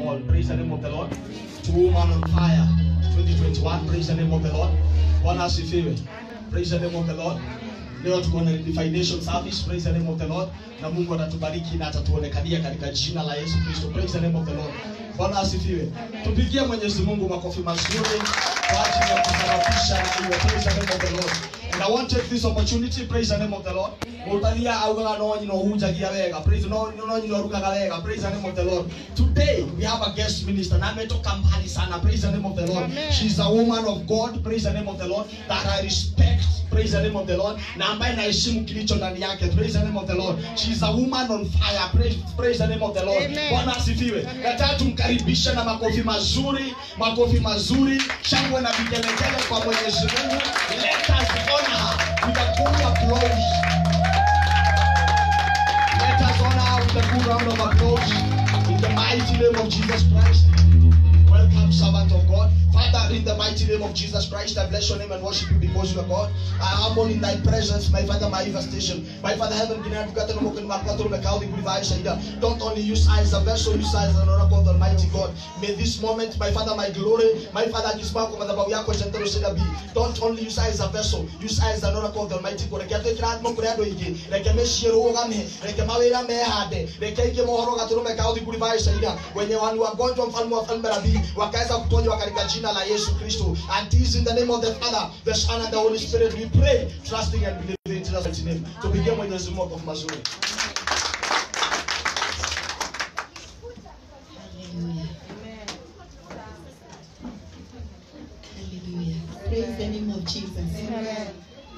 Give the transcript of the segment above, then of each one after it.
all. Praise the name of the Lord. To woman on fire 2021. Praise the name of the Lord. Bwana asifiwe. Praise the name of the Lord. Leo tuko na definition service. Praise the name of the Lord. Na Mungu atatubariki na atatuonekania katika jina la Yesu Kristo. Praise the name of the Lord. Bwana asifiwe. Tupigie Mwenyezi Mungu makofi mazuri kwa ajili ya kusababisha na hiyo. Praise the name of the Lord. And I want to take this opportunity, praise the name of the Lord. Mutalia augaga no nyino hujagia wega. Praise no no nyino rugaga wega. Praise the name of the Lord. Today we have a guest minister. Na ametoka mbali sana. Praise the name of the Lord. She's a woman of God. Praise the name of the Lord. That I respect. Praise the name of the Lord. Na ambaye naheshimu kilicho ndani yake. Praise the name of the Lord. She's a woman on fire. Praise, praise the name of the Lord. Amen. Bwana asifiwe. Nataka tumkaribishe na makofi mazuri, makofi mazuri, shangwe na vigelegele kwa Mwenyezi Mungu. Let us honor her with a good applause. Let us honor her with a good round of applause in the mighty name of Jesus Christ. Welcome, servant of God. Father, in the mighty name of Jesus Christ, I bless your name and worship you because you are God. I humble in thy presence, my Father, my station. My Father, heaven, can I have gotten a book in my platform, a cow, the good vibes, and, uh, Don't only use I as a vessel, use I as an oracle of the Almighty God. May this moment, my Father, my glory, my Father, kisimama kwa madhabahu yako jentero sina bi. Don't only use I as a vessel, use I as an oracle of the Almighty God. Reke atwe kira atmo kuri andu ingi, reke mecirie rugame, reke mawira mehande, reke ingi mohoro gaturume kao the good vibes, and, uh, wenye wani wagonjwa mfalme wa falme nabii wakaweza kuponywa katika jina la Yesu Kristo. And this in the name of the Father, the Son and the Holy Spirit we pray, trusting and believing in Jesus mighty name. Tupigie Mwenyezi Mungu makofi mazuri. Hallelujah. Hallelujah. Praise the name of Jesus. Amen.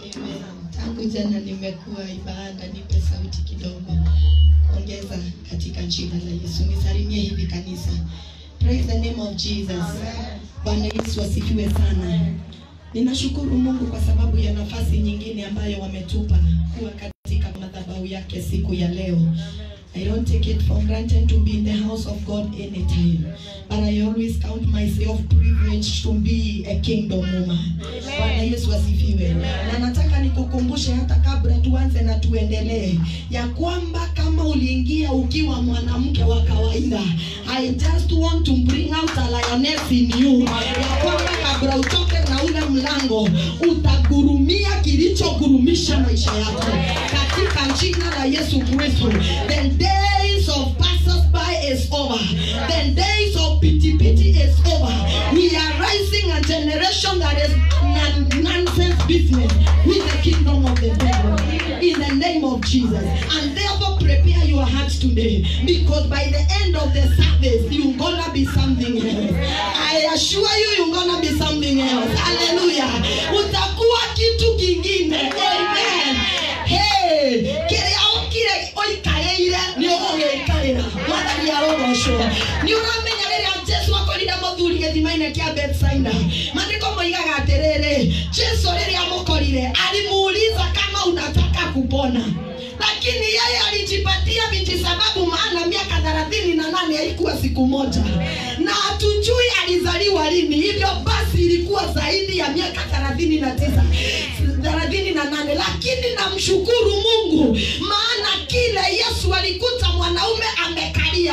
Tangu jana nimekuwa ibada, nipe sauti kidogo. Ongeza katika jina la Yesu. Nisalimie hivi kanisa. Praise the name of Jesus. Bwana Yesu asifiwe sana. Ninashukuru Mungu kwa sababu ya nafasi nyingine ambayo wametupa kuwa katika madhabahu yake siku ya leo. I don't take it for granted to be in the house of God anytime, but I always count myself privileged to be a kingdom woman. Bwana Yesu asifiwe. Na nataka nikukumbushe hata kabla tuanze na tuendelee ya kwamba kama uliingia ukiwa mwanamke wa kawaida, I just want to bring out a lioness in you, ya kwamba kabla utoke na ule mlango utagurumia kilichogurumisha maisha yako katika jina la Yesu Kristo. The days of passers-by is over. The days of pity-pity is over. We are rising a generation that is non- nonsense business with the kingdom of the devil in the name of Jesus. And therefore prepare your hearts today because by the end of the service you're gonna be something else. I assure you you're gonna be something else. Hallelujah. Utakuwa kitu kingine. Amen. Hey, kĩrĩa ũkire ũikarĩire nĩ ũgũgĩikarĩra mwathani arogocwo nĩ ũramenya rĩrĩa jesu akorire mũthuri gĩthima-inĩ kĩa betsaida maandĩko moigaga atĩrĩrĩ jesu rĩrĩa amũkorire alimuuliza kama unataka kupona lakini yeye alijipatia viji sababu maana miaka thelathini na nane haikuwa siku moja na hatujui alizaliwa lini hivyo basi ilikuwa zaidi ya miaka thelathini na tisa thelathini na nane lakini namshukuru mungu maana kile yesu alikuta mwanaume amekalia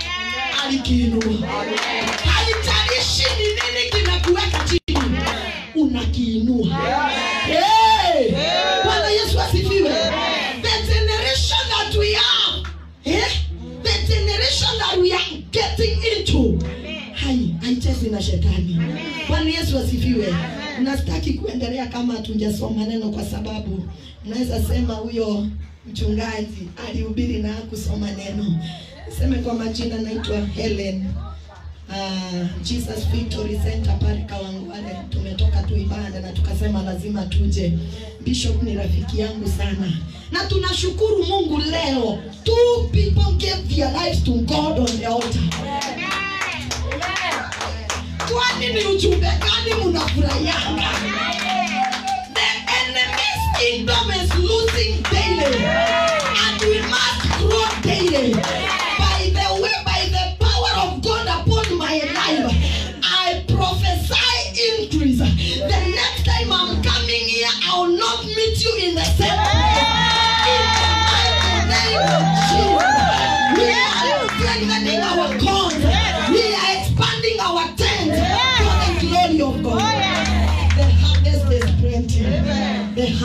alikiinua haijalishi ni nini kimekuweka chini unakiinua Hey! bwana yesu asifiwe the generation that we are eh? the generation that we are getting into hai haichezi na shetani bwana yesu asifiwe nastaki kuendelea kama hatujasoma neno kwa sababu naweza sema huyo mchungaji alihubiri na kusoma neno seme kwa majina naitwa helen uh, jesus victory center pale kawangwale tumetoka tu ibada na tukasema lazima tuje bishop ni rafiki yangu sana na tunashukuru mungu leo two people gave their lives to god on the altar kwani ni ujumbe gani mnafurahianga the enemy's kingdom is losing daily and we must grow daily by the way by the power of god upon my life i prophesy increase the next time i'm coming here i will not meet you in the same place in the mighty name of jesus we are strengthening our god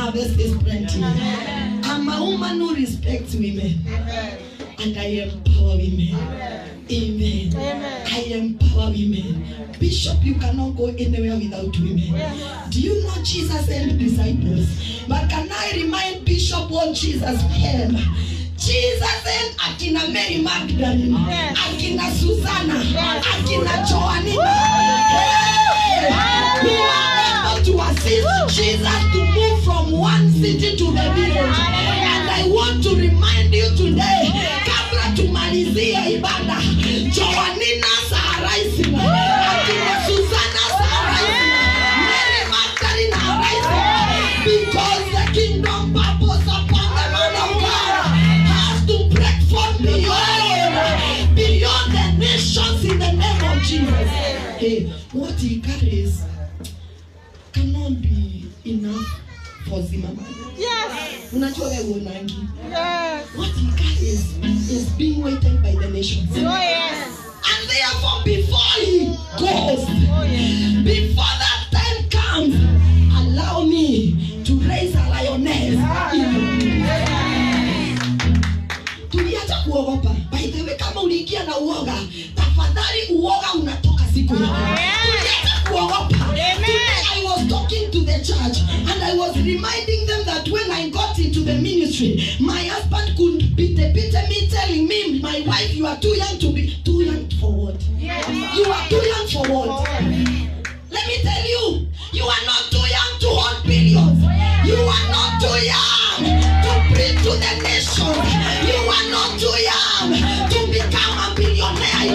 harvest is plenty. I'm a woman who respects women and I empower women. Amen. I empower women. Bishop, you cannot go anywhere without women. Do you know Jesus sent disciples? But can I remind Bishop what Jesus had? Jesus sent akina Mary Magdalene, akina Susanna, akina Joanina. Hey! Who are able to assist Jesus to move from one city to the village. And I want to remind you today, kabla tumalizie ibada, Joanina Saharaisi, akina Susanna Saharaisi, Mary Magdalene Saharaisi, because the kingdom purpose upon the man of God has to break forth beyond, beyond the nations in the name of Jesus. Hey, what he carries cannot be enough for Zimmerman. Yes. Unajua wewe unangi. Yes. What he carries is being waited by the nations. Oh yes. And therefore, before he goes, Oh yes. before that time comes, allow me to raise a lioness. Tuliacha kuogopa. By the way, kama uliingia na uoga, tafadhali uoga unatoka siku hiyo. Tuliacha kuogopa. Today I was talking to the church and I was reminding them that when I got into the ministry, my husband could beat beat me telling me, my wife, you are too young to be too young for what? You are too young for what? Let me tell you, you are not too young to hold billions. You are not too young to bring to the nation. You are not too young to become a billionaire.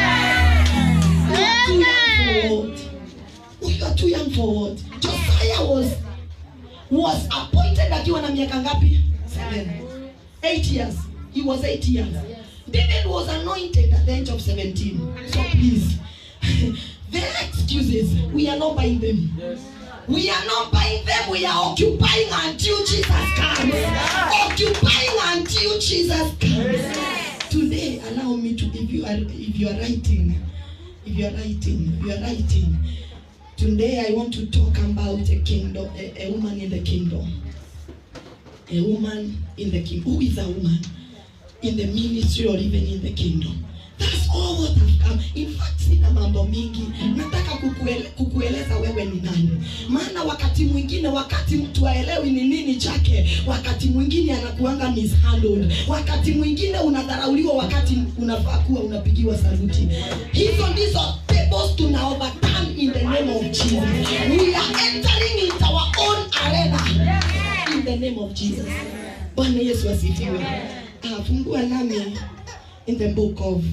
You are too young for what? You are too young for what? Josiah was was appointed akiwa na miaka ngapi? Seven. Eight years. He was eight years. David was anointed at the age of 17. So please, their excuses, we are not buying them. We are not buying them. We are occupying until Jesus comes. Occupying until Jesus comes. Today, allow me to, if you are, if you are writing, if you are writing, if you are writing. Today, I want to talk about a kingdom, a, a woman in the kingdom. A woman in the kingdom. Who is a woman in the ministry or even in the kingdom? That's all what I've come. In fact, sina mambo mingi. Nataka kukuele, kukueleza wewe ni nani. Maana wakati mwingine, wakati mtu aelewi ni nini chake, wakati mwingine anakuanga mishandled. Wakati mwingine unadharauliwa wakati unafaa kuwa unapigiwa saluti. Hizo ndizo tables tuna overturn in the name of Jesus. We are entering into our own arena in the name of Jesus. Bwana Yesu asifiwe. Ah, fungua nami in the book of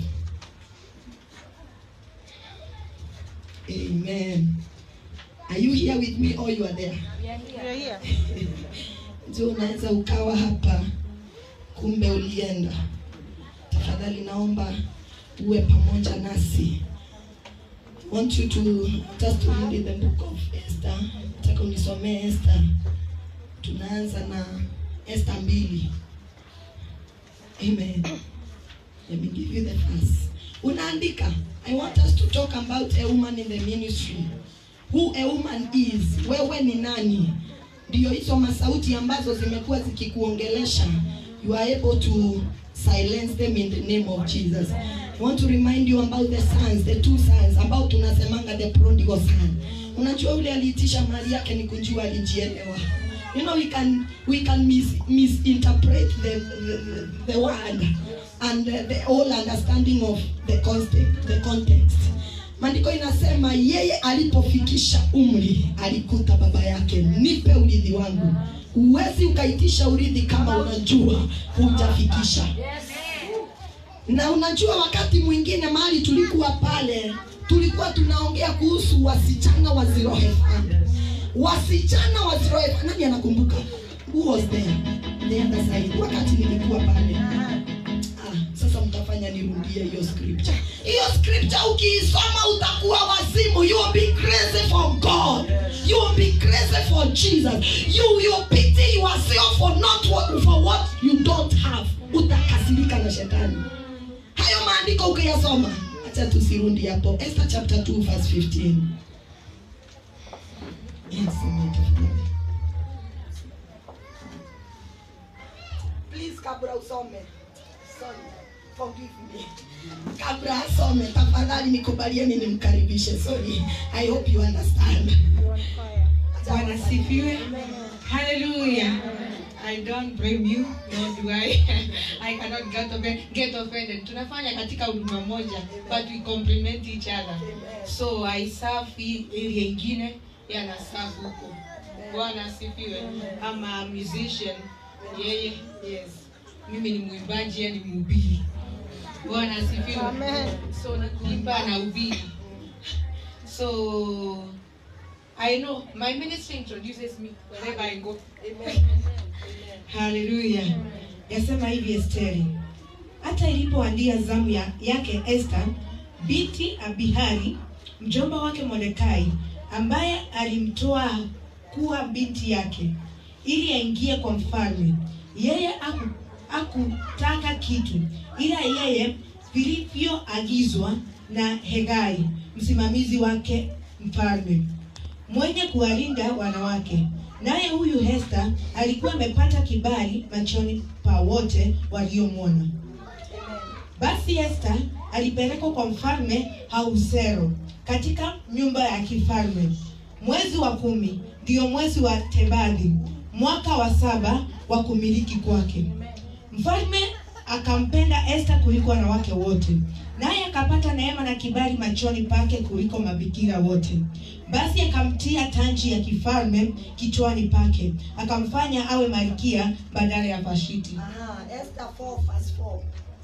Amen. Are you here with me or you are there? You're here. Ndio unaweza ukawa hapa kumbe ulienda. Tafadhali naomba uwe pamoja nasi. I want you to just to read in the book of Esther. Nataka unisomee Esther. Tunaanza na Esther mbili. Amen. Let me give you the verse. Unaandika. I want us to talk about a woman in the ministry. Who a woman is. Wewe ni nani? Ndio hizo masauti ambazo zimekuwa zikikuongelesha. You are able to silence them in the name of Jesus. I want to remind you about the sons, the two sons ambao tunasemanga the prodigal son. Unajua ule aliitisha mali yake ni kujua alijielewa. You know we can we can mis, misinterpret the, the, the word and the, the whole understanding of the context, the context. Maandiko inasema yeye alipofikisha umri alikuta baba yake, nipe urithi wangu. Huwezi ukaitisha urithi kama unajua hujafikisha. Na unajua wakati mwingine mahali tulikuwa pale, tulikuwa tunaongea kuhusu wasichana wa Zero Fund. Wasichana wa Zero Fund. Nani anakumbuka? Who was there? The other side. Wakati nilikuwa pale. Ah, sasa mtafanya nirudie hiyo scripture. Hiyo scripture ukiisoma utakuwa wazimu. You will be crazy for God. You will be crazy for Jesus. You will pity yourself for not what, for what you don't have. Utakasirika na shetani. Hayo maandiko ukiyasoma, acha tusirudi hapo. Esther chapter 2 verse 15. Yes, soma tafadhali. kabla usome sorry forgive me kabla asome tafadhali nikubalieni nimkaribishe sorry i hope you understand You on fire. Bwana sifiwe. Hallelujah. I don't blame you, nor do I. I cannot get offended. Get offended. Tunafanya katika huduma moja, but we complement each other. So I serve hii area ingine, yeye ana serve huko. Bwana asifiwe. I'm a musician. Yeye, yes. Mimi ni mwimbaji, yeye ni mhubiri. Bwana asifiwe. Amen. So ni kuimba na ubiri. So I know my ministry introduces me wherever I go. Haleluya. Yasema hivi Esteri. Hata ilipoandia zamu ya, yake Esther, binti Abihari, mjomba wake Mordekai, ambaye alimtoa kuwa binti yake ili aingie kwa mfalme. Yeye haku- hakutaka kitu ila yeye vilivyoagizwa na Hegai, msimamizi wake mfalme mwenye kuwalinda wanawake. Naye huyu Hesta alikuwa amepata kibali machoni pa wote waliomwona. Basi Hesta alipelekwa kwa mfalme Hausero katika nyumba ya kifalme. Mwezi wa kumi ndio mwezi wa Tebadi, mwaka wa saba wa kumiliki kwake. Mfalme akampenda Esta kuliko wanawake wote, naye akapata neema na kibali machoni pake kuliko mabikira wote. Basi akamtia tanji ya kifalme kichwani pake, akamfanya awe malkia badala ya Vashiti. Aha, Esther 4 verse 4.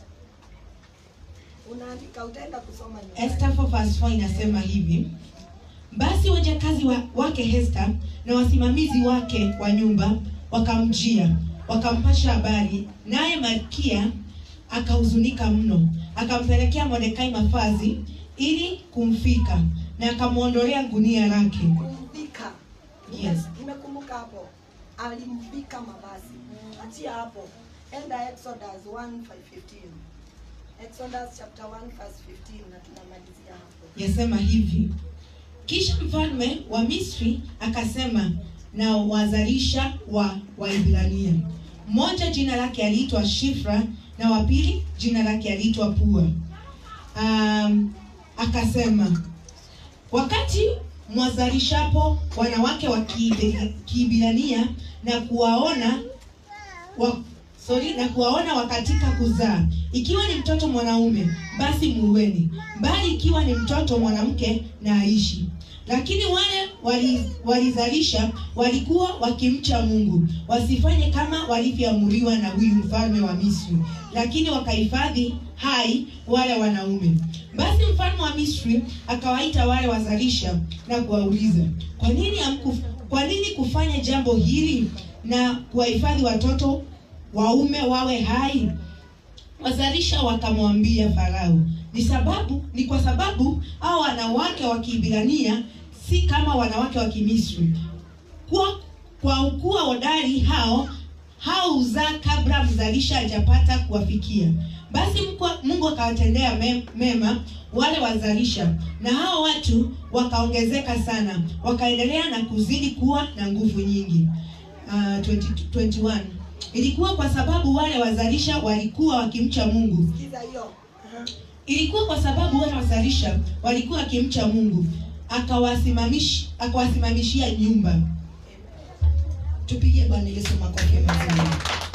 Unaandika utaenda kusoma nyumbani. Esther 4 verse 4 inasema hivi: basi wajakazi wa, wake Hesta na wasimamizi wake wa nyumba wakamjia, wakampasha habari, naye malkia akahuzunika mno, akampelekea Mordekai mavazi ili kumfika, na akamwondolea gunia lake. Kumvika. Yes. Nimekumbuka hapo. Alimvika mavazi. Achia hapo. Enda Exodus 1:15. Exodus chapter 1 verse 15 na tunamalizia hapo. yasema hivi kisha mfalme wa misri akasema na wazalisha wa waibrania mmoja jina lake aliitwa shifra na wa pili jina lake aliitwa pua um, akasema wakati mwazalishapo wanawake wa Kiibe- kiibrania na kuwaona wa, sorry, na kuwaona wakatika kuzaa. Ikiwa ni mtoto mwanaume, basi muweni, bali ikiwa ni mtoto mwanamke, na aishi. Lakini wale wali- walizalisha walikuwa wakimcha Mungu, wasifanye kama walivyoamuriwa na huyu mfalme wa Misri, lakini wakahifadhi hai wale wanaume. Basi mfalme wa Misri akawaita wale wazalisha na kuwauliza, kwa nini hamku, kwa nini kufanya jambo hili na kuwahifadhi watoto waume wawe hai? Wazalisha wakamwambia Farao, ni sababu ni kwa sababu hao wanawake wa Kiebrania si kama wanawake wa Kimisri. Kwa kwa kuwa hodari hao hao huzaa kabla mzalisha hajapata kuwafikia. Basi mkwa- Mungu akawatendea me- mema wale wazalisha, na hao watu wakaongezeka sana, wakaendelea na kuzidi kuwa na nguvu nyingi. Uh, 20, 21 ilikuwa kwa sababu wale wazalisha walikuwa wakimcha Mungu Sikiza hiyo. Aha. ilikuwa kwa sababu wale wazalisha walikuwa wakimcha Mungu akawasimamish akawasimamishia nyumba. Tupigie Bwana Yesu makofi mazuri.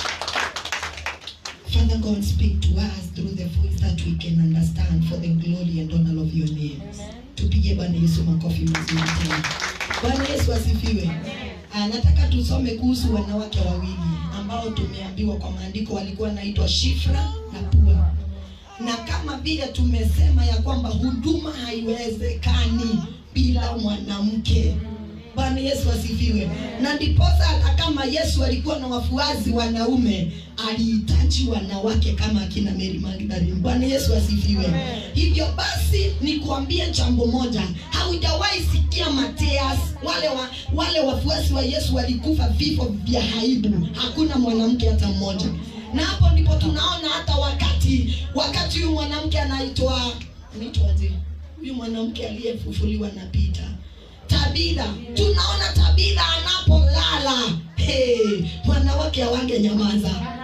Father God, speak to us through the voice that we can understand for the glory and honor of your name. Tupige Bwana Yesu makofi mazuri tena. Bwana Yesu asifiwe. Ah, nataka tusome kuhusu wanawake wawili ambao tumeambiwa kwa maandiko walikuwa wanaitwa Shifra na Pua. Na kama vile tumesema ya kwamba huduma haiwezekani bila mwanamke. Bwana Yesu asifiwe. Na ndiposa hata kama Yesu alikuwa na wafuasi wanaume, alihitaji wanawake kama akina Mary Magdalene. Bwana Yesu asifiwe. Hivyo basi nikuambie jambo moja, haujawahi sikia Mateas, wale wa, wale wafuasi wa Yesu walikufa vifo vya aibu, hakuna mwanamke hata mmoja. Na hapo ndipo tunaona hata wakati wakati huyu mwanamke anaitwa anaitwaje? Huyu mwanamke aliyefufuliwa na Peter Tabitha, tunaona Tabitha anapolala hey, wanawake hawange nyamaza,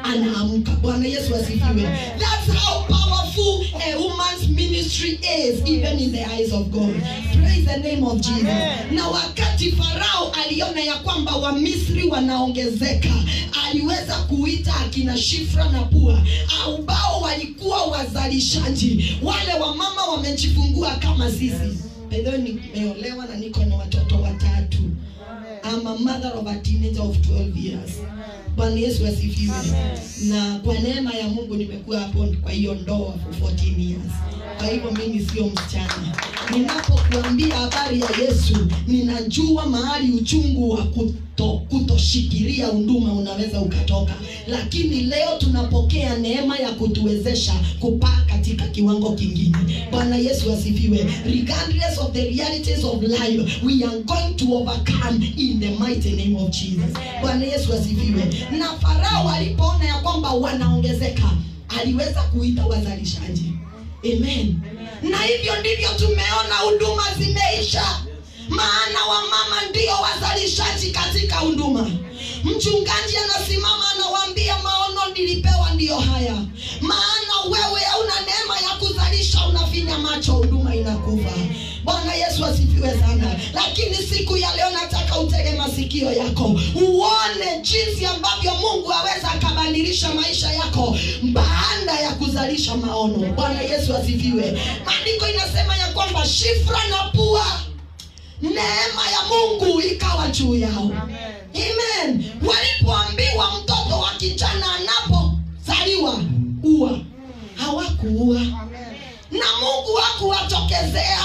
anaamka bwana yesu asifiwe that's how powerful a woman's ministry is even in the eyes of god praise the name of jesus na wakati farao aliona ya kwamba wamisri wanaongezeka aliweza kuita akina shifra na pua ambao walikuwa wazalishaji wale wamama wamejifungua kama sisi bedho nimeolewa na niko na watoto watatu I'm a mother of a teenager of 12 years bwana yesu asifiwe na kwa neema ya mungu nimekuwa hapo kwa hiyo ndoa for 14 years kwa hivyo mimi sio msichana ninapokuambia habari ya yesu ninajua mahali uchungu wa kuto, kutoshikilia huduma unaweza ukatoka lakini leo tunapokea neema ya kutuwezesha kupaa katika kiwango kingine bwana yesu asifiwe regardless of the realities of life we are going to overcome in the mighty name of jesus bwana yesu asifiwe na farao alipoona ya kwamba wanaongezeka aliweza kuita wazalishaji amen na hivyo ndivyo tumeona huduma zimeisha maana wamama ndio wazalishaji katika huduma mchungaji anasimama anawaambia maono nilipewa ndiyo haya maana wewe hauna neema ya kuzalisha unafinya macho huduma inakufa bwana yesu asifiwe sana lakini siku ya leo nataka utege masikio yako uone jinsi ambavyo mungu aweza akabadilisha maisha yako baada ya kuzalisha maono bwana yesu asifiwe maandiko inasema ya kwamba shifra na pua neema ya mungu ikawa juu yao amen walipoambiwa mtoto wa kijana anapozaliwa ua hawakuua na mungu hakuwatokezea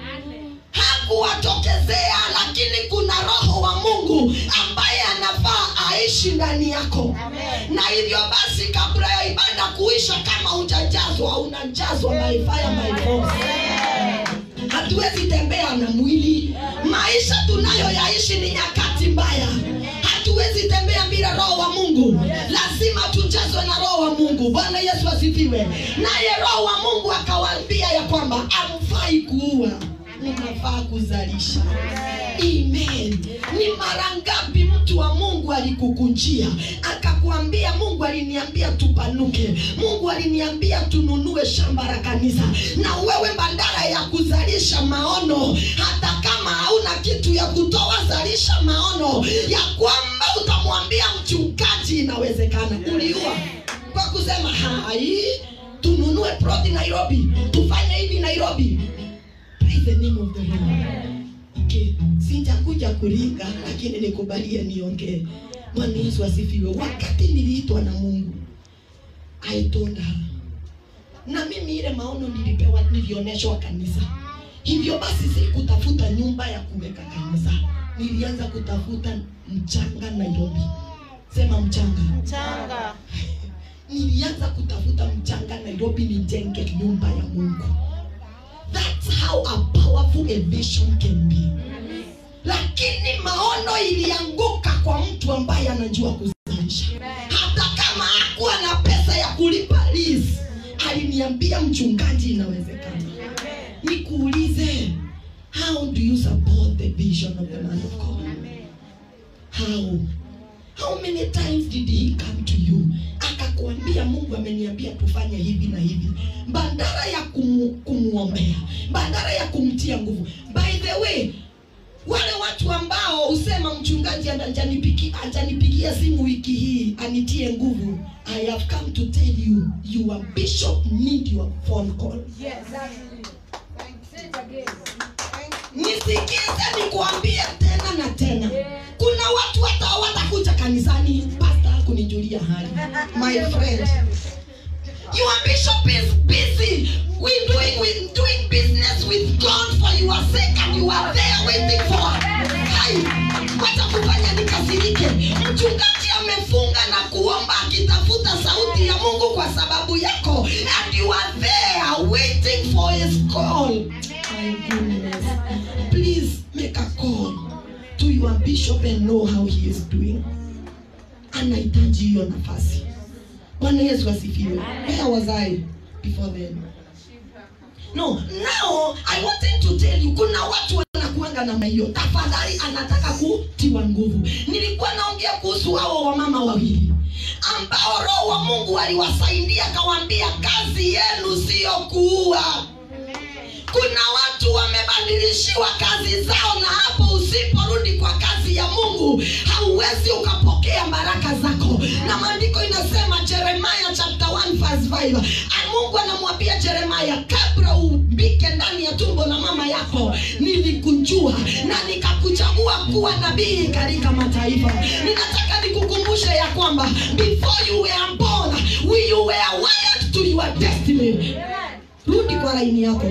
hakuwatokezea lakini kuna roho wa mungu ambaye anafaa aishi ndani yako na hivyo basi kabla ya ibada kuisha kama hujajazwa unajazwa by fire by force hatuwezi tembea na mwili maisha tunayoyaishi ni nyakati mbaya hatuwezi tembea bila roho wa mungu lazima tujazwe na roho wa mungu bwana yesu asifiwe naye roho wa mungu akawaambia ya kwamba amfai kuua unafaa kuzalisha amen ni mara ngapi mtu wa mungu alikukunjia akakuambia mungu aliniambia tupanuke mungu aliniambia tununue shamba la kanisa na wewe badala ya kuzalisha maono hata kama hauna kitu ya kutoa zalisha maono ya kwamba utamwambia mchungaji inawezekana uliua kwa kusema hai tununue ploti nairobi tufanye hivi nairobi Praise the name of the Lord. Okay, sijakuja kuringa lakini nikubalie niongee. Bwana Yesu asifiwe. Wakati niliitwa na Mungu, I told her. Na mimi ile maono nilipewa, nilioneshwa kanisa. Hivyo basi sikutafuta nyumba ya kuweka kanisa, nilianza kutafuta mchanga Nairobi. Sema mchanga. Mchanga. Nilianza kutafuta mchanga Nairobi nijenge nyumba ya Mungu. That's how a powerful a vision can be. Lakini maono ilianguka kwa mtu ambaye anajua kuzalisha. Hata kama hakuwa na pesa ya kulipa lease, aliniambia mchungaji, inawezekana. Nikuulize, how do you support the vision of the man of God? How? How many times did he come to you akakuambia Mungu ameniambia tufanye hivi na hivi, badala ya kumu, kumuombea, badala ya kumtia nguvu. By the way, wale watu ambao husema mchungaji hajanipigia hajanipigia simu wiki hii anitie nguvu, I have come to tell you your bishop need your phone call. nisikize nikuambie tena na tena kuna watu hata watakuja kanisani pasta kunijulia hali my friend your bishop is busy with doing, with doing business with god for your sake and you are there waiting for hai wacha kufanya nikasirike mchungaji amefunga na kuomba akitafuta sauti ya mungu kwa sababu yako and you are there waiting for his call my goodness please make a call to your bishop and know how he is doing anahitaji hiyo nafasi bwana yesu asifiwe where was i before then no now i wanted to tell you kuna watu wanakuanga namna hiyo tafadhali anataka kutiwa nguvu nilikuwa naongea kuhusu hao wamama wawili ambao roho wa mungu aliwasaidia akawaambia kazi yenu siyo kuua kuna watu wamebadilishiwa kazi zao na hapo usiporudi kwa kazi ya mungu hauwezi ukapokea baraka zako na maandiko inasema jeremaya chapter 1 verse 5 Ah, mungu anamwambia jeremaya kabla umbike ndani ya tumbo la mama yako nilikujua na nikakuchagua kuwa nabii katika mataifa ninataka nikukumbushe ya kwamba before you were born you were wired to your destiny rudi kwa laini yako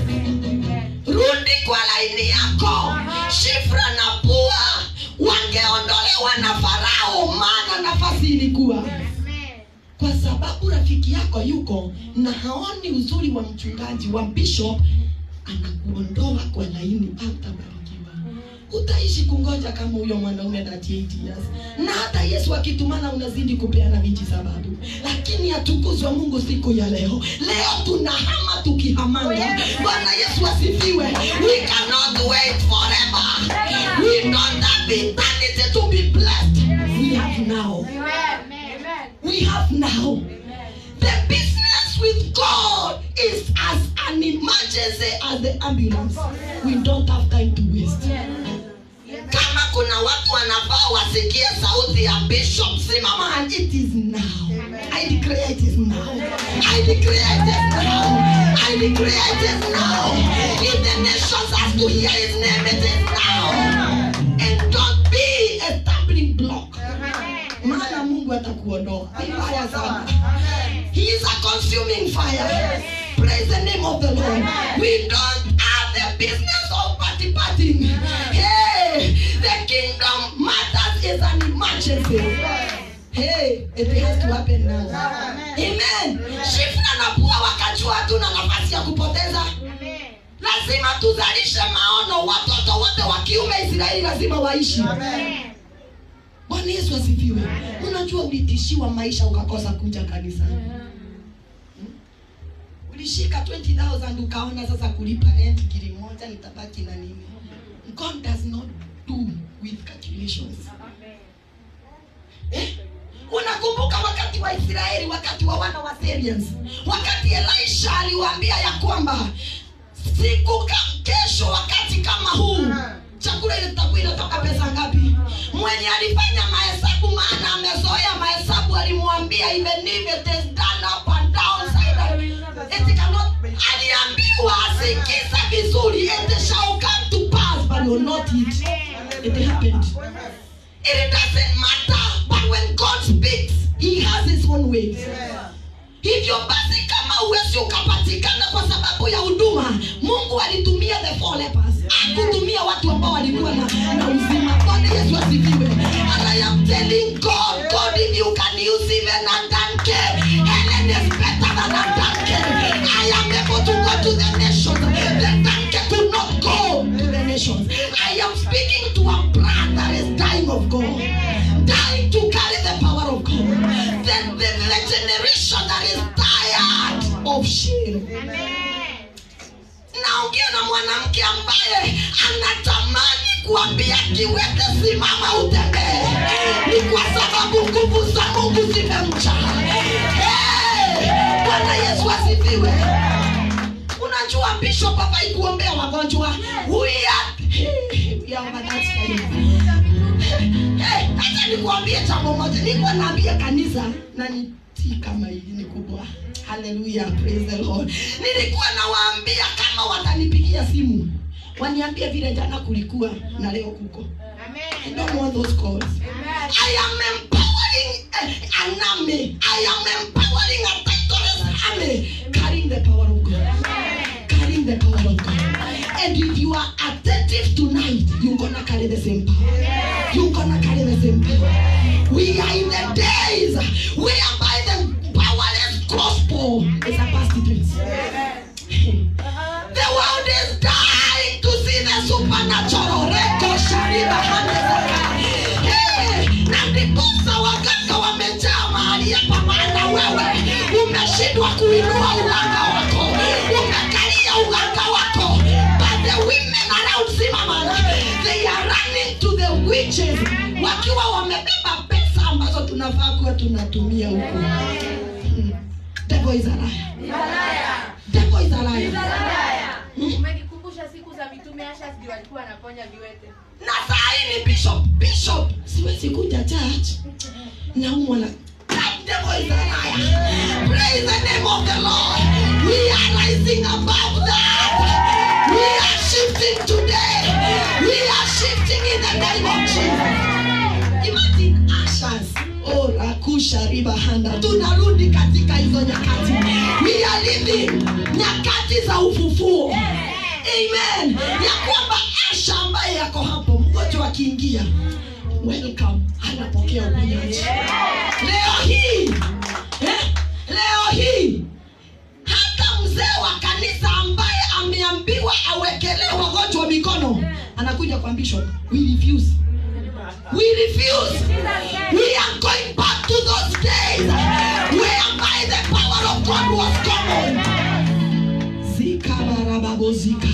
rudi kwa laini yako shifra na pua wangeondolewa na farao maana nafasi ilikuwa kwa sababu rafiki yako yuko na haoni uzuri wa mchungaji wa bishop anakuondoa kwa laini utabarikiwa utaishi kungoja kama huyo mwanaume 38 years na hata yesu akitumana unazidi kupeana viji sababu lakini atukuzwa mungu siku ya leo leo tunahama tukihamanga bwana yesu asifiwe we cannot wait forever we don't have eternity to be blessed we have now we have now the business with god is as an emergency as the ambulance we don't have time to waste kama kuna watu wanafaa wasikie sauti ya bishop simama and it is now i declare it is now i declare it is now i declare it is now if the nations has to hear his name it is now and don't be a stumbling block maana mungu atakuondoa Ni mbaya sana he is a consuming fire praise the name of the lord we don't have the business of party partying hey the kingdom matters is an emergency hey it has to happen now amen shifna na pua wakajua hatuna nafasi ya kupoteza lazima tuzalishe maono watoto wote wa kiume israeli lazima waishi bwana yesu asifiwe unajua ulitishiwa maisha ukakosa kuja kanisa ulishika 20000 ukaona sasa kulipa rent kili moja nitabaki na nini god does not do with calculations eh? unakumbuka wakati wa israeli wakati wa wana wa Syrians wakati elisha aliwaambia ya kwamba siku ka kesho wakati kama huu chakula ile takuwa inatoka pesa ngapi mwenye alifanya mahesabu maana amezoea mahesabu alimwambia even if it is done up and down side it cannot aliambiwa asikiza vizuri it shall come to pass but will not it it happened it doesn't matter but when god speaks he has his own ways hivyo basi kama uwezi ukapatikana kwa sababu ya huduma mungu alitumia the four lepers akutumia watu ambao walikuwa na, na uzima bwana yesu asifiwe and i am telling god god if you can use even a donkey helen is better than a donkey i am able to go to the nations the donkey could not go to the nations i am speaking to a brand that is dying of god dying to carry the power of god the, the, the generation that is tired of shame naongea na mwanamke ambaye anatamani kuambia kiwete simama utembee ni kwa sababu nguvu za mungu zimemcha Hey! bwana yesu asifiwe unajua bishop hafai kuombea wagonjwa We are- we are over that side. Hey, acha nikuambie jambo moja nilikuwa naambia kanisa na ni si kama hili ni kubwa haleluya praise the lord nilikuwa nawaambia kama watanipigia simu waniambie vile jana kulikuwa na leo kuko I don't want those calls. I am empowering uh, an army. I am empowering a titleless army carrying the power of God. Carrying the power of God. And if you are attentive tonight, you're gonna carry the same power. You're gonna carry the same power. We are in the days whereby the powerless gospel is a past tense. The world is dying to see the supernatural. Reko shariba hande zaka. Hey, na ndiposa waganga wamejaa mahali hapa, maana wewe umeshindwa kuinua uganga wako, umekalia uganga wako. But the women around Simamana, they are running to the witches wakiwa wamebeba pesa ambazo tuna tunafaa kuwa tunatumia huku Hmm. devil is a liar devil is a liar Hmm. umenikumbusha siku za mitume asha ndio walikuwa wanaponya viwete na saa hii ni bishop bishop siwezi kuja church naumwa na That devil is a liar. Praise the name of the Lord. We are rising above that. We are shifting today. We are shifting in the name of Jesus. Imagine ashes. Oh, rakusha ribahanda. Tunarudi katika hizo nyakati. We are living nyakati za ufufuo. Amen. Ya kwamba Asha ambaye yako hapo, mgonjwa akiingia, welcome, anapokea uponyaji. Leo hii eh, leo hii hata mzee wa kanisa ambaye ameambiwa awekelee wagonjwa mikono anakuja kwa bishop. We refuse. We refuse. We are going back to those days whereby the power of God was common. Zikabarababozika.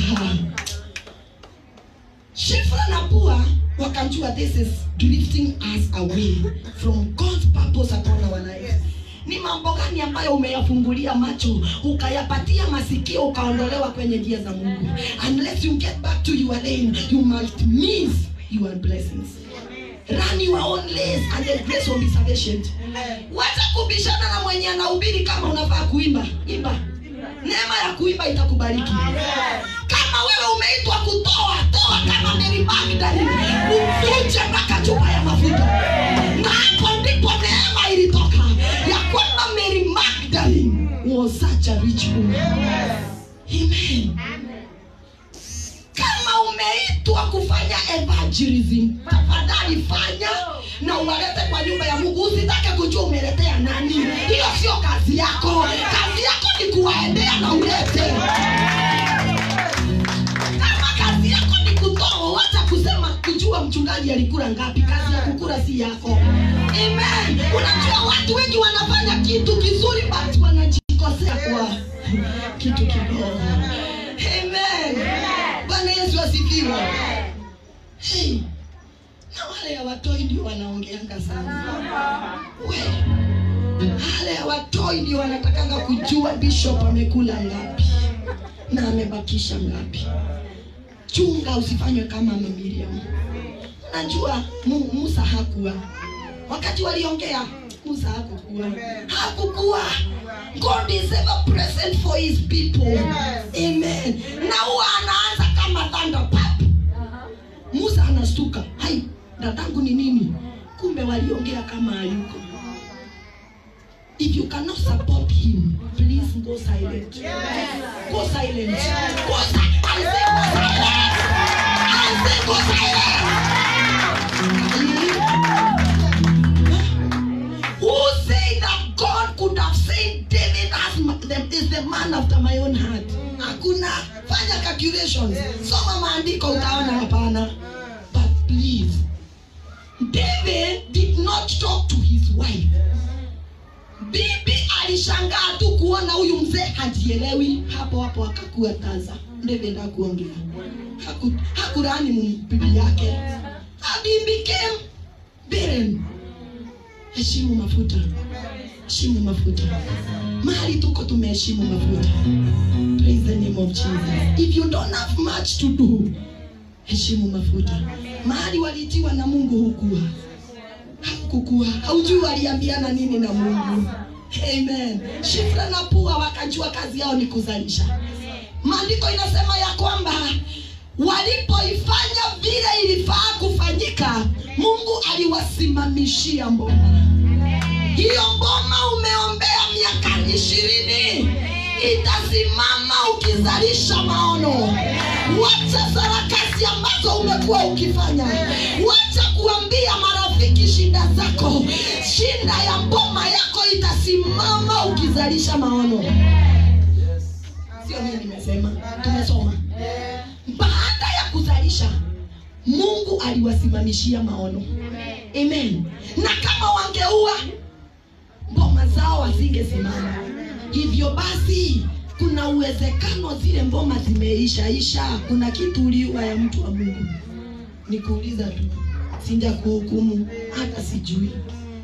Shifra na pua wakajua this is drifting us away from God's purpose upon our lives. Ni mambo gani ambayo umeyafungulia macho ukayapatia masikio ukaondolewa kwenye njia za Mungu? Unless you get back to your lane, you might miss your blessings. Run your own race and the grace will be sufficient. Wacha kubishana na mwenye anahubiri kama unafaa kuimba, imba. Neema ya kuimba itakubariki. Kama wewe umeitwa kutoa, toa kama Mary Magdalene, uvunje mpaka chupa ya mafuta. Na hapo ndipo neema ilitoka ya kwamba Mary Magdalene was such a rich woman. Amen. Kama umeitwa kufanya evangelism, tafadhali fanya na uwalete kwa nyumba ya Mungu. Usitake kujua umeletea nani, hiyo sio kazi yako. Kazi yako ni kuwaendea na ulete. Kama kazi yako ni kutoa, wacha kusema kujua mchungaji alikula ngapi. Kazi ya kukula si yako. Amen. Unajua watu wengi wanafanya kitu kizuri but wanajikosea kwa kitu kidogo. Amen. Bwana Yesu asifiwe. Hey. Na wale hawatoi ndio wanaongeanga sana. We. Wale hawatoi ndio wanatakanga kujua bishop amekula ngapi na amebakisha ngapi. Chunga usifanywe kama Mama Miriam. Unajua Mu- Musa hakuwa wakati waliongea Musa hakukuwa hakukuwa God is ever present for his people amen na huwa anaanza kama thunder pap Musa anastuka hai dadangu ni nini kumbe waliongea kama hayuko if you cannot support him please go silent go silent go si- I say go silent I say go silent who say that God could have said David as ma- the- is the man after my own heart hakuna fanya calculations soma maandiko utaona hapana but please David did not talk to his wife bibi alishangaa tu kuona huyu mzee hajielewi hapo hapo akakuwa taza david hakuongea Haku- hakurani mu- bibi yake And he became barren heshimu mafuta heshimu mafuta mahali tuko tumeheshimu mafuta praise the name of jesus if you don't have much to do heshimu mafuta mahali walitiwa na mungu hukuwa hakukua haujui waliambiana nini na mungu amen shifra na pua wakajua kazi yao ni kuzalisha maandiko inasema ya kwamba walipoifanya vile ilifaa kufanyika mungu aliwasimamishia mboma hiyo mboma umeombea miaka ishirini itasimama ukizalisha maono wacha sarakasi ambazo umekuwa ukifanya wacha kuambia marafiki shida zako shinda ya mboma yako itasimama ukizalisha maono sio mimi nimesema tumesoma baada ya kuzalisha mungu aliwasimamishia maono amen na kama wangeua mboma zao hazingesimama hivyo basi kuna uwezekano zile mboma zimeishaisha kuna kitu uliua ya mtu wa mungu nikuuliza tu sinja kuhukumu hata sijui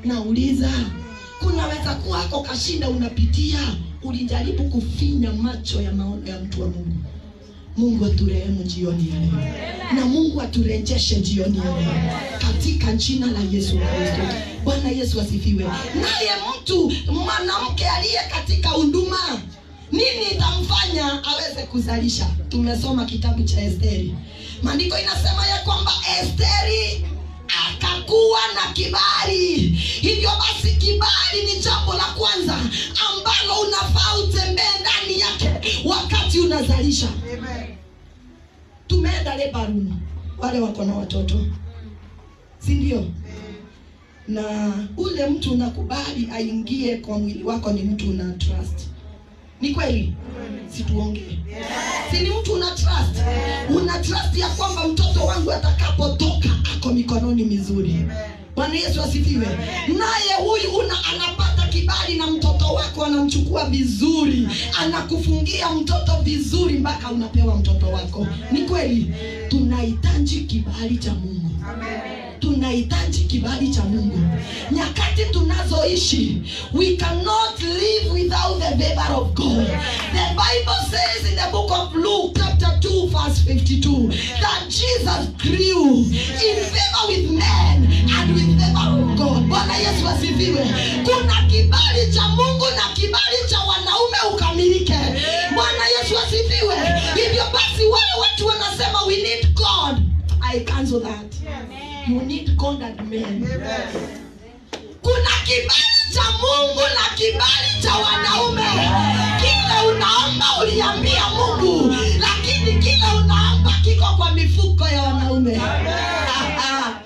nauliza kunaweza kuwa ako kashinda unapitia ulijaribu kufinya macho ya maono ya mtu wa mungu mungu aturehemu jioni ya leo na mungu aturejeshe jioni ya leo katika jina la yesu kristo bwana yesu asifiwe naye mtu mwanamke aliye katika huduma nini itamfanya aweze kuzalisha tumesoma kitabu cha esteri maandiko inasema ya kwamba esteri akakuwa na kibali hivyo basi kibali ni jambo la kwanza ambalo unafaa utembee ndani yake wakati unazalisha tumeenda lebanon wale wako na watoto si ndio na ule mtu unakubali aingie kwa mwili wako ni mtu una trust ni kweli situongee si ni mtu una trust una trust ya kwamba mtoto wangu atakapotoka ako mikononi mizuri bwana yesu asifiwe naye huyu una anapata kibali na mtoto wako anamchukua vizuri anakufungia mtoto vizuri mpaka unapewa mtoto wako ni kweli tunahitaji kibali cha mungu tunahitaji kibali cha mungu nyakati tunazoishi we cannot live without the favor of god the bible says in the book of luke chapter 2 verse 52 that jesus grew in favor with men and with favor of god bwana yesu asifiwe kuna kibali cha mungu na kibali cha wanaume ukamilike bwana yesu asifiwe hivyo basi wale watu wanasema we need god i cancel that you need God and men. Kuna kibali cha Mungu na kibali cha wanaume. Kile unaomba uliambia Mungu, lakini kile unaomba kiko kwa mifuko ya wanaume. Ah, ah.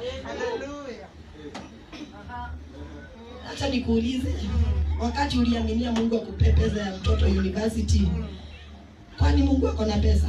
Acha nikuulize, wakati uliaminia Mungu akupe pesa ya mtoto university, kwani Mungu ako na pesa?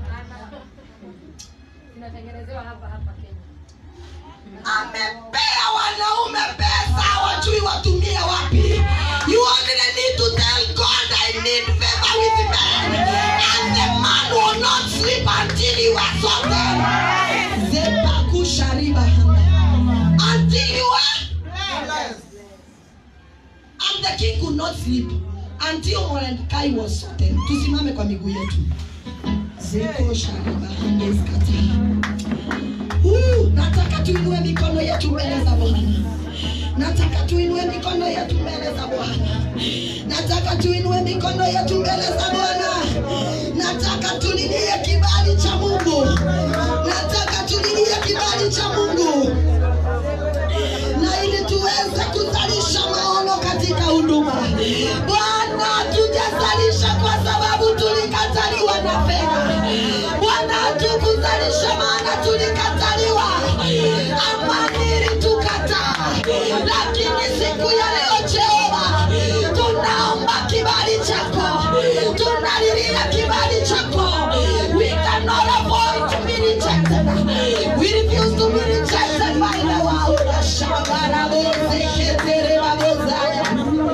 Tunatengenezewa hapa hapa Kenya. amepea wanaume pesa wajui watumie wapi you only need to tell god i need favor with men and the man will not sleep until you are sorted zepakushariba until you are and the king could not sleep until Mordecai was sorted tusimame kwa miguu yetu zeko shariba handeskata Woo, nataka tuinue mikono yetu mbele za bwana nataka tuinue mikono yetu mbele za bwana nataka tuinue mikono yetu mbele za bwana nataka tulilie kibali cha mungu nataka tulilie kibali cha mungu na ili tuweze kuzalisha maono katika huduma bwana tujazalisha kwa sababu tulikataliwa na fedha bwana hatukuzalisha maana tulikataliwa amani tukataa lakini siku ya leo jehova tunaomba kibali chako tunalilia kibali chako we cannot afford to be rejected we refuse to be rejected by the world Shabara boze ketere babozaya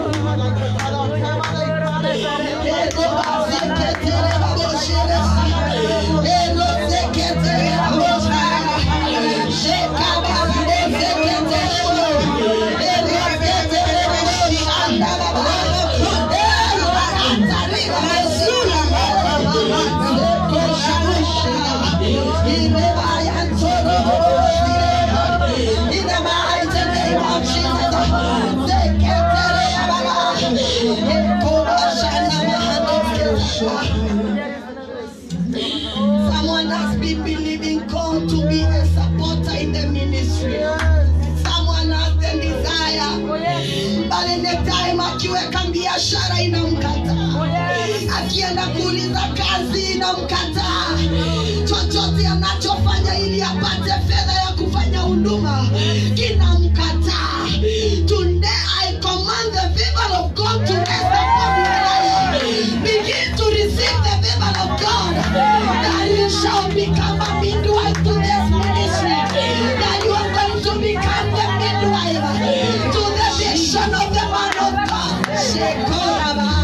Ego baze ketere baboshere Ego ze ketere babozaya Sheka baze ketere Ego ketere baboshanda baba Ego atari babosura Ego shabushira Ime bayantoro baboshira in the mighty name of Jesus. Zeketere baba. Ekoba shana mahadokesha. Someone has been believing God to be a supporter in the ministry. Someone has the desire. But in the time akiweka biashara inamkataa. Akienda kuuliza kazi inamkataa. Chochote anachofanya ili apate fedha ya kufanya huduma kinamkataa. Today I command the favor of God to rest upon your life. Begin to receive the favor of God. That you shall become a midwife to this ministry. That you are going to become the midwife to the vision of the man of God. Shekoraba.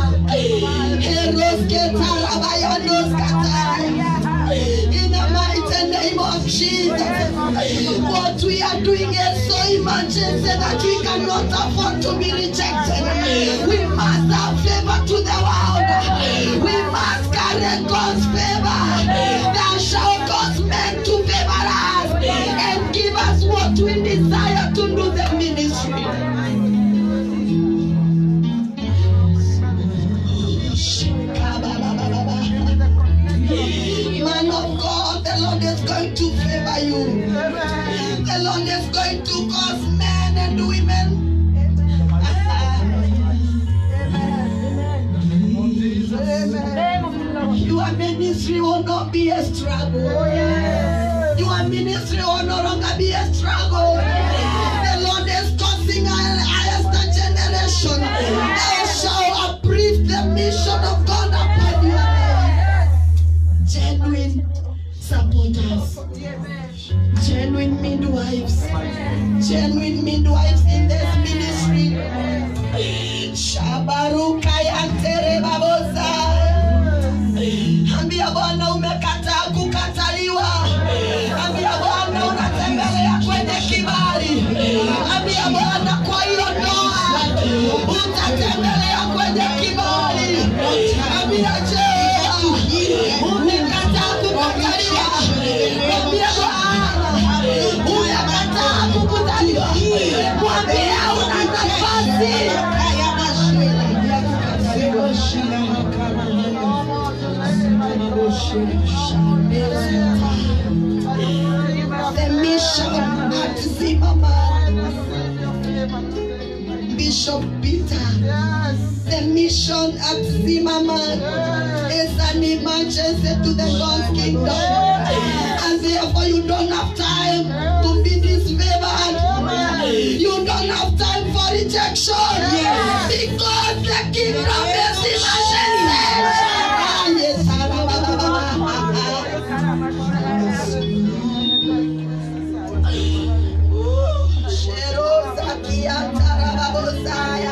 Erosketarabayandoskataya. In the mighty name of Jesus. What we are doing is so emergency that we cannot afford to be rejected. We must have favor to the world. We must carry God's favor. Thou shalt cause men to favor us and give us what we desire to do the ministry. Man of God, the Lord is going to favor you. The Lord is going to cause men and women. Your ministry will not be a struggle. Your ministry will no longer be a struggle. The Lord is causing a highest generation. They shall approve the mission of God upon your life. Genuine supporters. Genuine midwives. Genuine midwives in this ministry. Shabaruka yantere babosa. Ambia Bwana umekataa kukataliwa. Ambia Bwana unatembelea kwenye kibali. Ambia Bwana kwa hiyo ndoa utatembelea kwenye kibali. Ambia je, umekataa kukataliwa. Ambia Bwana umekataa kukataliwa. Mwambie una nafasi. The mission at Zimmerman, Bishop Peter. The mission at Zimmerman is an emergency to the God's kingdom. And therefore, you don't have time to be disfavored. You don't have time for rejection. Because the kingdom is emergency. Ah, yes, Sheroza kiantara babosaya.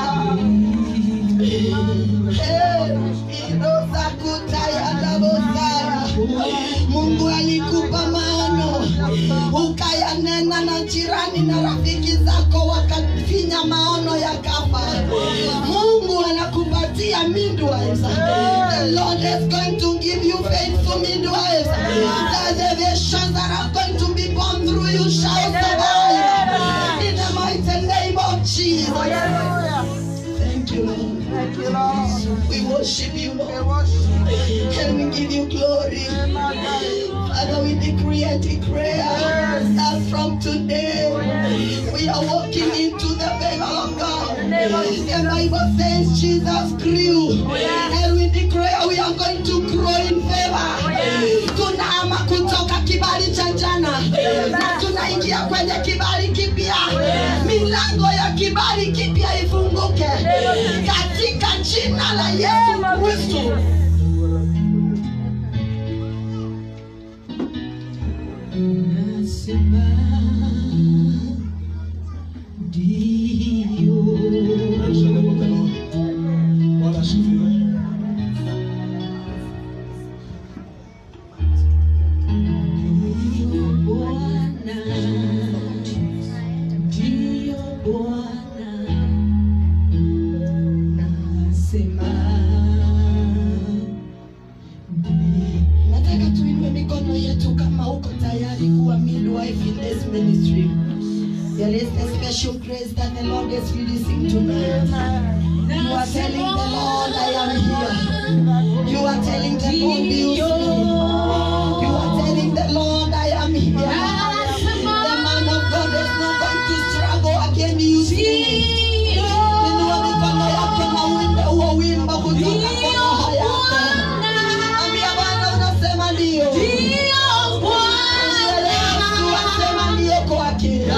Iroza kutaya bosaya. Mungu alikupa maono ukayanena na jirani na rafiki zako wakafinya maono yakafa. Mungu anakupatia midwives. The Lord is going to give you faithful midwives. The visions that are going to be born through you shall survive. In the mighty name of Jesus. Thank you, Lord. We worship you, Lord. And we give you glory. Father, we decree and declare that from today we are walking into the favor of God. The Bible says Jesus grew. And we declare we are going to grow in favor. Tunahama kutoka kibali cha jana na tunaingia kwenye kibali kipya. Milango ya kibali kipya ifunguke katika jina la Yesu Kristo. Praise the name of the Lord. Bwana asifiwe. nataka tuinue mikono yetu kama uko tayari kuwa midwife in this ministry there is a special grace that the lord is releasing tonight you are telling the lord i am here you are telling the lord use me you are telling the lord i am here the man of god is not going to struggle again use me inua mikono yako na uimbe huo wimbo kutoka kwa roho yako ambia bwana unasema ndio Yesu asema ndio kwake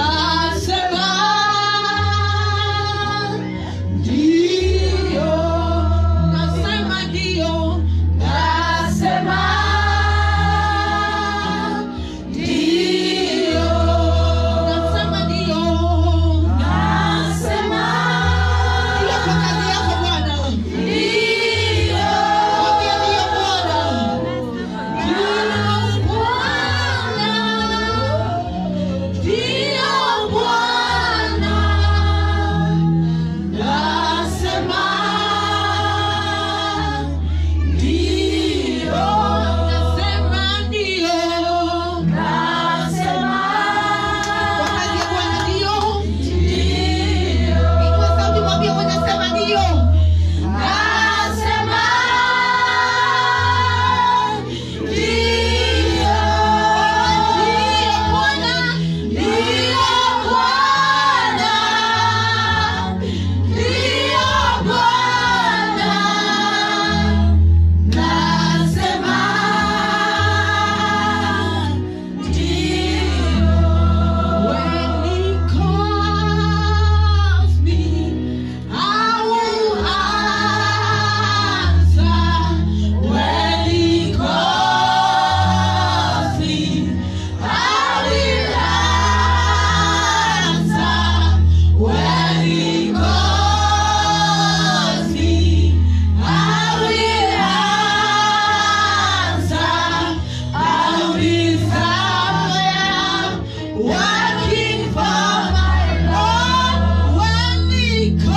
working for my Lord. When He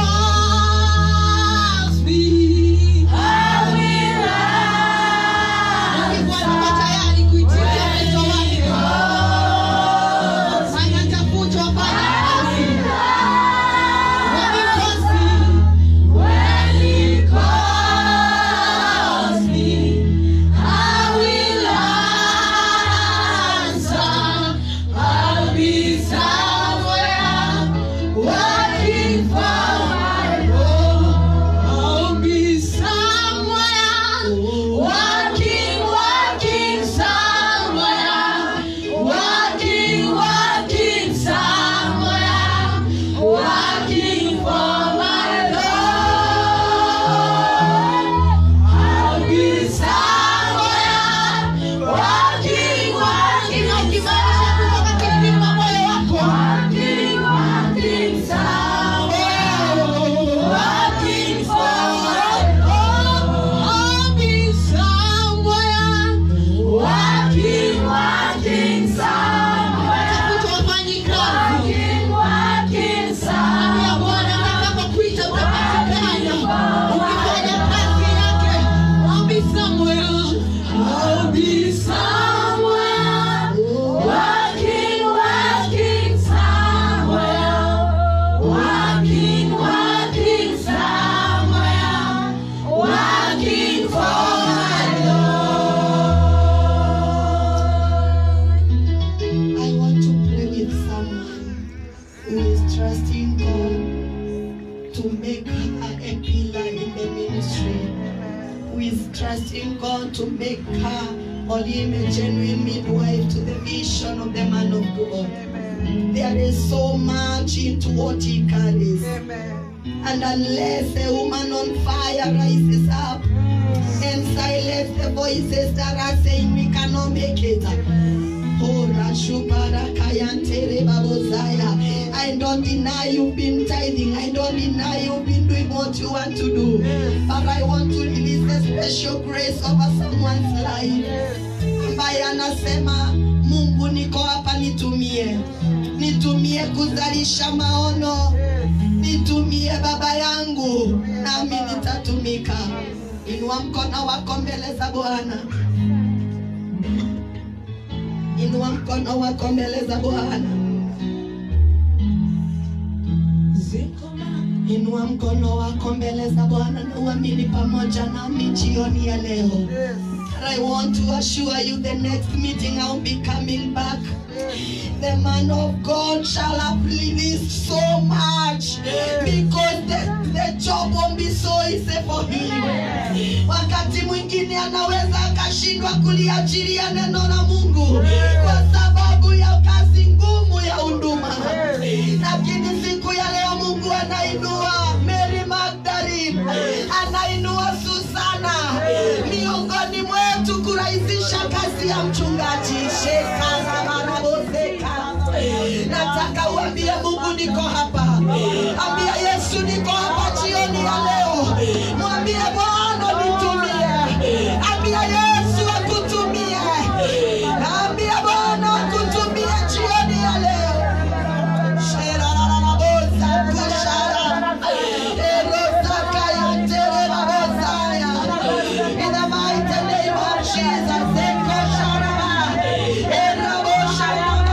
calls me, I will answer. tayari kuitikia wito wake. Fanya tafutwa, fanya kazi. When He calls me, when He calls me, I will answer. I'll be somewhere working for my Lord. I'll be somewhere working, working somewhere, working, working somewhere, working for my Lord. I'll be somewhere working, working, ukimaanisha kutoka kipima moyo wako. Working, working somewhere, working for my Lord. I'll be somewhere working, working somewhere. Tafuta wafanyikazi. Ambia Bwana nitakapokuita utapatikana. Ukifanya kazi yake, I'll be somewhere. I'll be somewhere. Working, working somewhere. Working, working somewhere. Working for my Lord. I want to pray with someone who is trusting God to make her a pillar in the ministry, who is trusting God to make her or him a genuine midwife to the vision of the man of God. There is so much into what he carries. And unless a woman on fire rises up and silence the voices that are saying we cannot make it. Oh, Rashubara Kayantere Babozaya. I don't deny you've been tithing. I don't deny you've been doing what you want to do. But I want to release a special grace over someone's life. Ambaye anasema Mungu niko hapa nitumie. Nitumie kuzalisha maono. Nitumie baba yangu nami nitatumika. Inua mkono wako mbele za Bwana. Inua mkono wako mbele za Bwana. Inua mkono wako mbele za Bwana na uamini pamoja nami jioni ya leo. I want to assure you the next meeting I'll be coming back. The man of God shall have released so much because the, the job won't be so easy for him. Wakati mwingine anaweza akashindwa kuliachilia neno la Mungu kwa sababu ya kazi ngumu ya huduma, lakini siku ya leo Mungu anainua Mary Magdalene, anainua Susana miongoni mwetu kurahisisha kazi ya mchungaji Shekana Manaboseka. Nataka uambie Mungu niko hapa, ambia Yesu niko hapa jioni ya leo, mwambie Bwana nitumie, ambia Yesu akutumie, ambia Bwana akutumie jioni ya leo. Sherararabosa kushara, erosaka ya terebabosaya. In the mighty name of Jesus, Eko sharaba, erabosha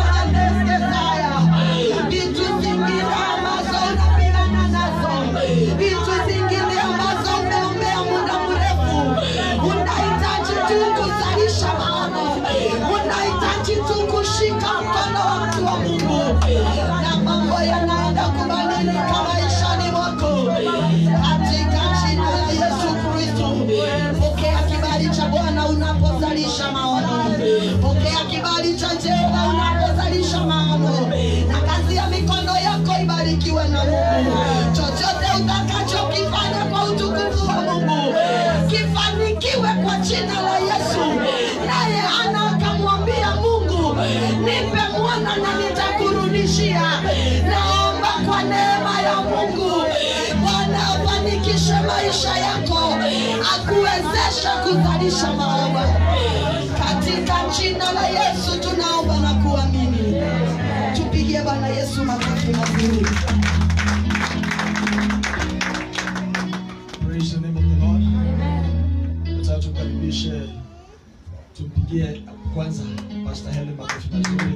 mama vitu zingine ambazo unapigana nazo, vitu zingine ambazo umeombea muda mrefu, unahitaji tu kuzalisha maono, unahitaji tu kushika mkono wa mtu wa Mungu, na mambo yanaenda kubadilika maishani mwako katika jina la Yesu Kristo. Pokea kibali cha Bwana unapozalisha maono, pokea kibali cha Jehova unapozalisha maono, na kazi ya mikono yako ibarikiwe na Mungu. Chochote utakachokifanya kwa utukufu wa Mungu kifanikiwe kwa jina la Yesu. Naye Hana akamwambia Mungu, nipe mwana na nitakurudishia. Naomba kwa neema ya Mungu Bwana afanikishe maisha yako, akuwezesha kuzalisha maono katika jina la Yesu tunaomba na kuamini. Bwana Yesu makofi mazuri. Praise the name of the Lord. Nataka tumkaribishe tumpigie kwanza Pastor Helen makofi mazuri.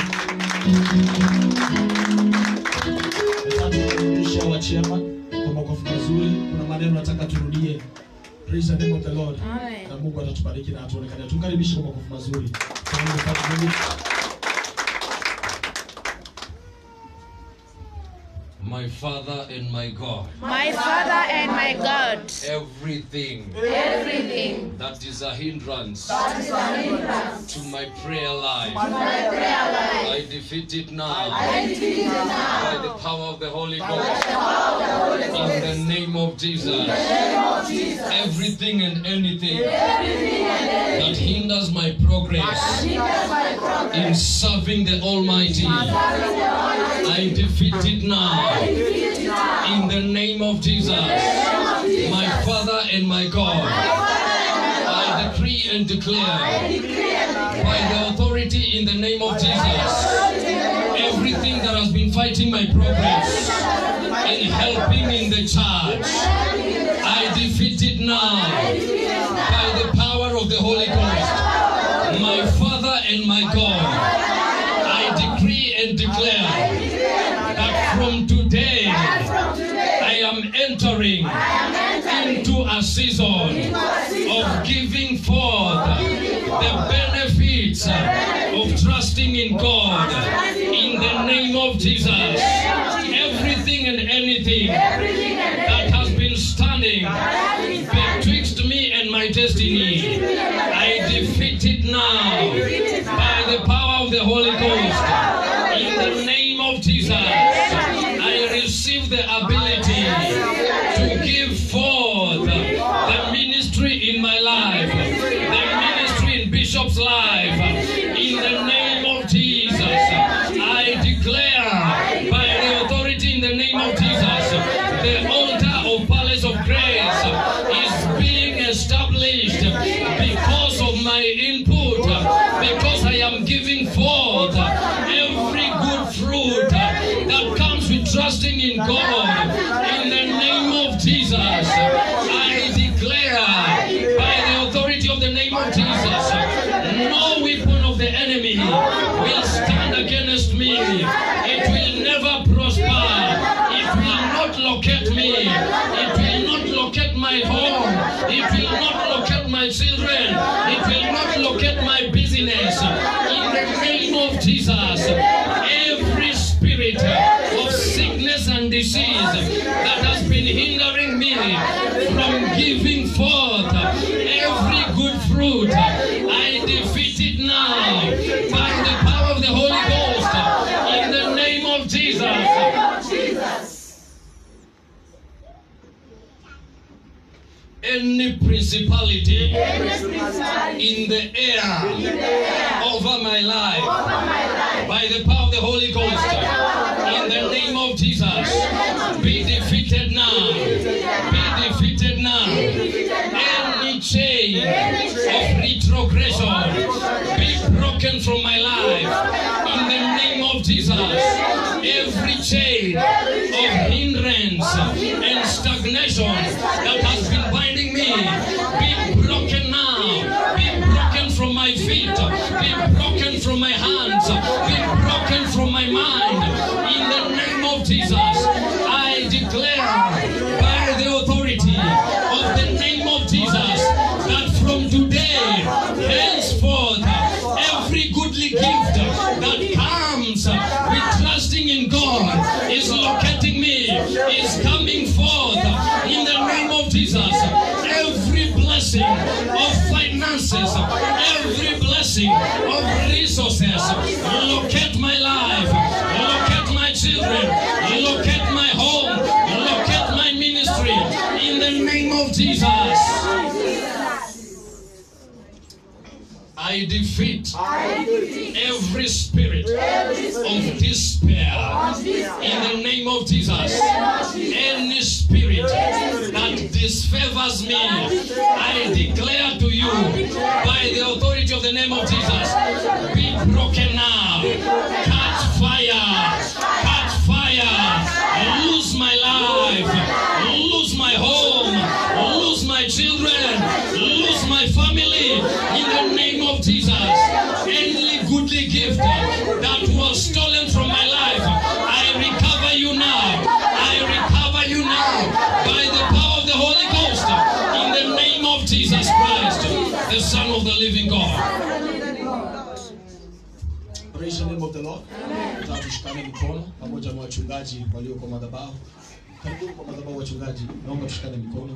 Nataka tumkaribishe wa chema kwa makofi mazuri. Kuna maneno nataka turudie. Praise the name of the Lord. Na Mungu atatubariki na atuonekane. Tumkaribishe kwa makofi mazuri. Thank you, Father Mungu. My Father and my God, My Father and my God, everything everything that is a hindrance to my prayer life, my prayer life, I defeat it now I defeat it now. by the power of the Holy Ghost. In the name of Jesus, everything and anything that hinders my progress in serving the Almighty, I defeat it now. In the name of Jesus, my Father and my God, I decree and declare by the authority in the name of Jesus, everything that has been fighting my progress and helping in the church, I defeat it now by the power of the Holy Ghost. My Father and my God, I decree and declare that from today I am entering into a season of giving forth the benefits of trusting in God in the name of Jesus. Everything and anything that has been standing betwixt me and my destiny, I defeat it now by the power of the Holy Ghost. In the name of Jesus, I receive the ability to give forth the ministry in my life, the ministry in Bishop's life. In the name of Jesus, I declare by the authority in the name of Jesus, the altar of Palace of Grace is being established because of my input, because I am giving forth every good fruit that comes with trusting in God. In the name of Jesus, I declare by the authority of the name of Jesus, no weapon of the enemy will stand against me. It will never prosper. It will not locate me. It will not locate my home. It will not locate my children. It will not locate my business. In the name of Jesus, every spirit of sickness and disease that has been hindering me from giving forth every good fruit, I defeat it now by the power of the Holy Ghost. In the name of Jesus. Any principality in the air over my life by the power of the Holy Ghost in the name of Jesus be defeated now be defeated now any chain of retrogression be broken from my life in the name of Jesus every chain of hindrance and stagnation that has been binding me be broken now be broken from my feet be broken from my hands be broken from my mind in the name of Jesus I declare by the authority of the name of Jesus that from today henceforth every goodly gift that comes with trusting in God is locating me is coming forth in the name of Jesus every blessing of finances every blessing of resources locate my life locate my children locate my home locate my ministry in the name of Jesus I defeat every spirit of despair in the name of Jesus. Any spirit that disfavors me, I declare to you by the authority of the name of Jesus, be broken now. Catch fire. Praise the name of the Lord. Nataka tushikane mikono pamoja na wachungaji walio kwa madhabahu. Karibuni kwa madhabahu wachungaji. Naomba tushikane mikono.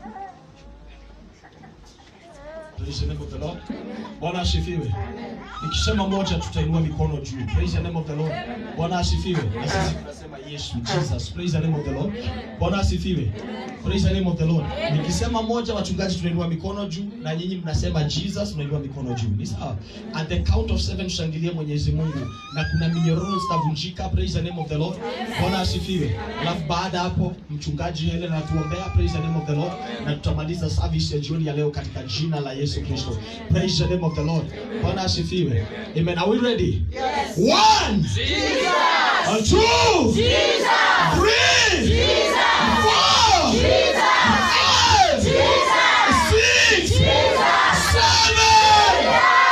Praise the name of the Lord. Bwana asifiwe. Nikisema moja tutainua mikono juu. Praise the name of the Lord. Bwana asifiwe. Na sisi tunasema Yesu, Jesus. Praise the name of the Lord. Bwana asifiwe. Praise the name of the Lord. Nikisema moja wachungaji tunainua mikono juu na nyinyi mnasema Jesus tunainua mikono juu. Ni sawa? At the count of seven tushangilie Mwenyezi Mungu na kuna minyororo zitavunjika. Praise the name of the Lord. Bwana asifiwe. Alafu baada hapo mchungaji Helen anatuombea. Praise the name of the Lord. Na tutamaliza service ya jioni ya leo katika jina la Yesu Kristo. Praise the name of the Lord. Bwana asifiwe. Amen. Are we ready? Yes. One. Jesus. Uh, two. Jesus. Three. Jesus. Four. Jesus. Five. Jesus. Six. Jesus. Seven.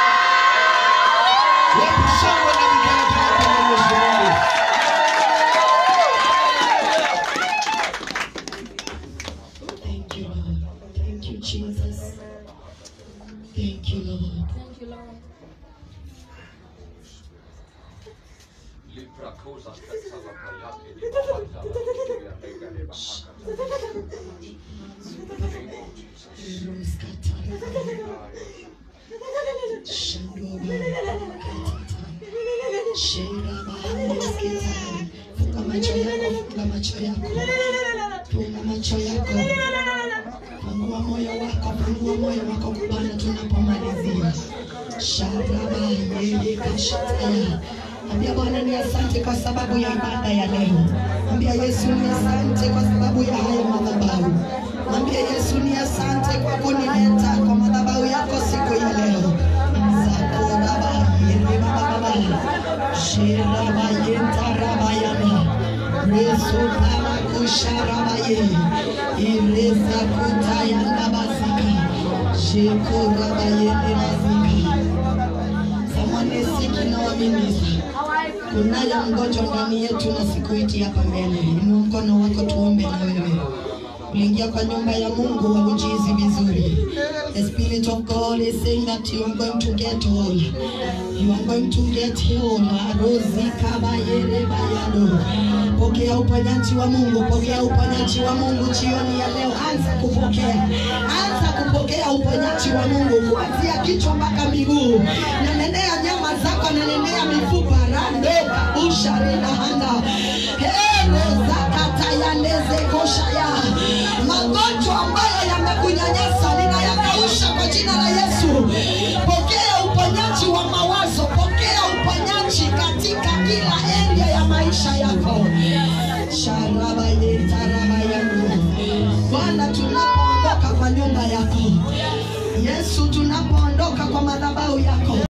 Wapi shangwe na vigelegele kwa Mwenyezi Mungu? Thank you, Lord. Thank you, Jesus. Thank you, Lord. Funga macho yako, funga macho yako, funga macho yako, fungua moyo wako, fungua moyo wako kwa Bwana tunapomalizia. Sharaba yeye kashataya. Ambia Bwana ni asante kwa sababu ya ibada ya leo. Ambia Yesu ni asante kwa sababu ya haya madhabahu. Mwambie Yesu ni asante kwa kunileta kwa madhabahu yako siku ya leo. Zakoraba yere baba baba. Shiraba yenta raba yana. Reso para kusharaba ye. Ireza kutaya nabazika. Shekuraba yene bazika. Someone is sick in our ministry. Kunaye mgonjwa ndani yetu na sikuiti hapa mbele. Inua mkono wako tuombe na wewe. Uliingia kwa nyumba ya Mungu haujizi vizuri. The Spirit of God is saying that you are going to get whole. You are going to get healed. Rozi kaba yere bayado. Pokea uponyaji wa Mungu, pokea uponyaji wa Mungu jioni ya leo. Anza kupokea, anza kupokea uponyaji wa Mungu kuanzia kichwa mpaka miguu. Nanenea nyama zako, nanenea mifupa rando usharina